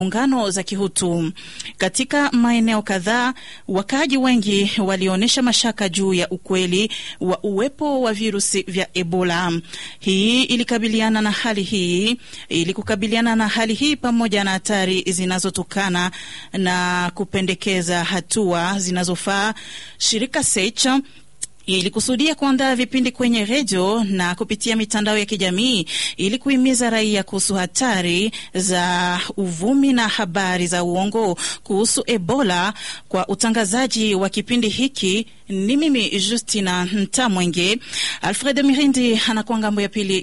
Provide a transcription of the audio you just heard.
ungano za kihutu katika maeneo kadhaa. Wakaaji wengi walionyesha mashaka juu ya ukweli wa uwepo wa virusi vya Ebola. Hii ilikabiliana na hali hii ili kukabiliana na hali hii pamoja na hatari zinazotokana na kupendekeza hatua zinazofaa, shirika Secha ilikusudia kuandaa vipindi kwenye redio na kupitia mitandao ya kijamii ili kuhimiza raia kuhusu hatari za uvumi na habari za uongo kuhusu Ebola. Kwa utangazaji wa kipindi hiki ni mimi Justina Ntamwenge. Alfred Mirindi anakuwa ngambo ya pili